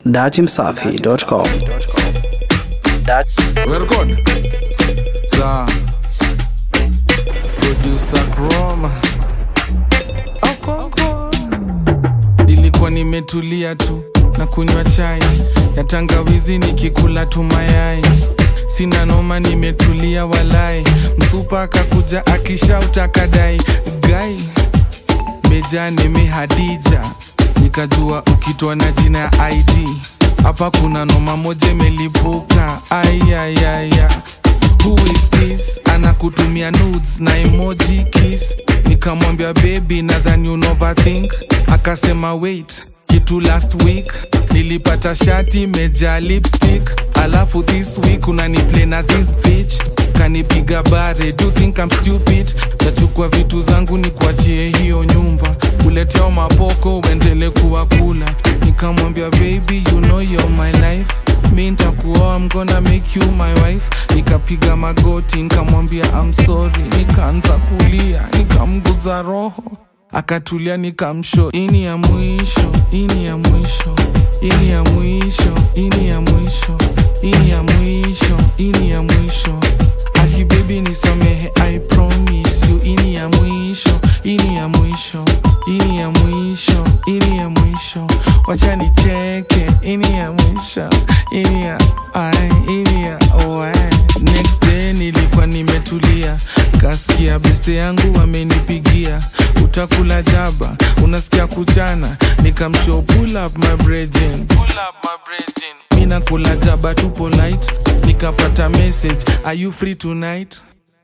datimsafi.com. We're good. Za producer Chroma. Okonko. Nilikuwa nimetulia tu na kunywa chai ya tangawizi nikikula tu mayai. Sina noma, nimetulia walai. Msupa akakuja akishauta kadai gai meja nime Hadija, nikajua ukitwa na jina ya ID hapa kuna noma moja imelipuka. Ayayaya, who is this? Anakutumia nudes na emoji kiss. Nikamwambia baby, nadhani you overthink. Akasema wait kitu last week nilipata shati meja lipstick alafu this week unaniplay na this bitch kanipiga bare do you think I'm stupid tachukua vitu zangu ni kuachie hiyo nyumba kuletea mapoko uendele kuwa kula nikamwambia baby you know you're my life mi ntakuoa I'm gonna make you my wife nikapiga magoti nikamwambia I'm sorry nikaanza kulia nikamguza roho akatulia nikamsho ini ya mwisho ini ya mwisho ini ya mwisho ini ya mwisho ini ya mwisho ini ya mwisho aki baby nisamehe i promise you ini ya mwisho ini ya mwisho ini ya mwisho ini ya mwisho wacha nicheke ini ya mwisho ini ya ai ini ya oe next day nilikuwa nimetulia kasikia beste yangu wamenipigia utakula jaba unasikia kuchana nikamshow pull up my brethren. Pull up my brethren. mi nakula jaba tu polite nikapata message are you free tonight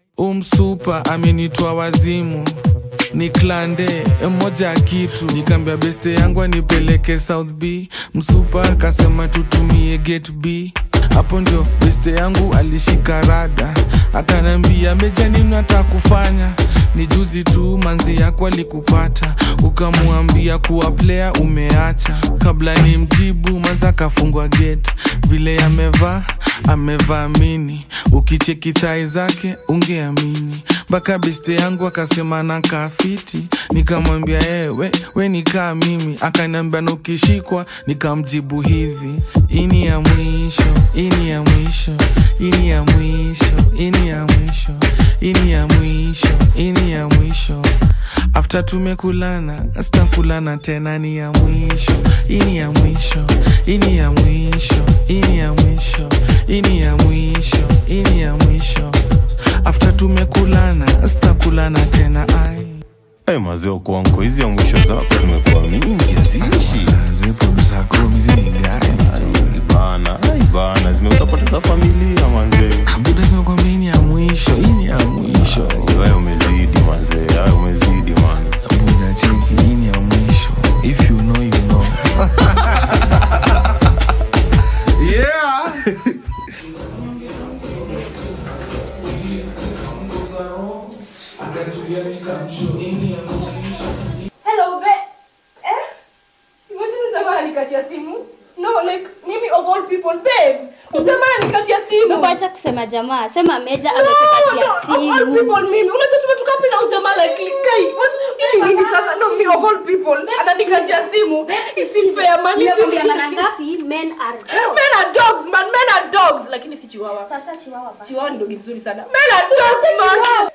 umsupa amenitwa wazimu ni klande moja ya kitu nikaambia beste yangu anipeleke south b msupa akasema tutumie gate b hapo ndio beste yangu alishika rada akanambia meja nini hata kufanya ni juzi tu manzi yako alikupata ukamwambia kuwa player umeacha kabla ni mjibu maza akafungwa gate vile amevaa amevaa mini ukicheki thai zake ungeamini mpaka beste yangu akasema na kafiti nikamwambia ewe we nikaa mimi akaniambia na ukishikwa nikamjibu hivi ini ya mwisho ini ya mwisho ini ya mwisho ini ya mwisho ini ya mwisho ini ya mwisho after tumekulana sitakulana tena ni ya mwisho ini ya mwisho ini ya mwisho ini ya mwisho ini ya mwisho ini ya mwisho after tumekulana sitakulana tena ai Hey, mazee kuanko hizi ya mwisho zako zimekuwa mingi haziishi Ai, bana ai, bana zimeutapoteza familia manzee buda zimekwambia ini ya mwisho ini ya mwisho wewe umezidi manzee wewe umezidi man buda cheki ini ya mwisho if you know you know yeah Hello, babe. Eh? Imagine mjamaa anikatia simu. No, like mimi of all people, babe. Mjamaa anikatia simu. Wacha kusema jamaa, sema Meja No, no, ametupatia of all simu. people mimi. Unajua tumetoka wapi na ujamaa like kai. What? Hili nini sasa? No, me of all people. Ananikatia simu. Isi fair man. isi Nimekwambia fair. mara ngapi? Men are dogs. Men are dogs, man. Men are dogs. Lakini si chihuahua. Tafuta chihuahua basi. Chihuahua ni dogi mzuri sana. Men are dogs, man.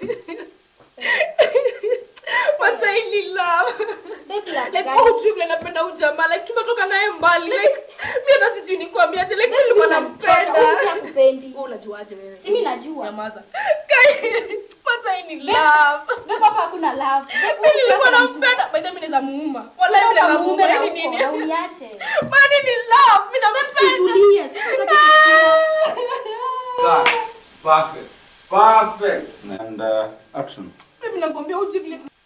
Masaili love. Baby like like gani? oh vile napenda huyu jamaa like tumetoka naye mbali like mi hata sijui nikwambia ate like nilikuwa nampenda Huyu siampendi. wewe unajuaje wewe Si mimi najua. nyamaza kai kwanza hii ni love Babe, hapa hakuna love. Babe, mimi nilikuwa unataka nampenda by the way mimi naweza muuma wala mimi Unataka naweza muume muuma na hii ni uko, nini na uniache. mani ni love mimi nampenda Situlie, sisi tunataka kusikia. Perfect. Perfect. And uh, action. mimi nakwambia uji vile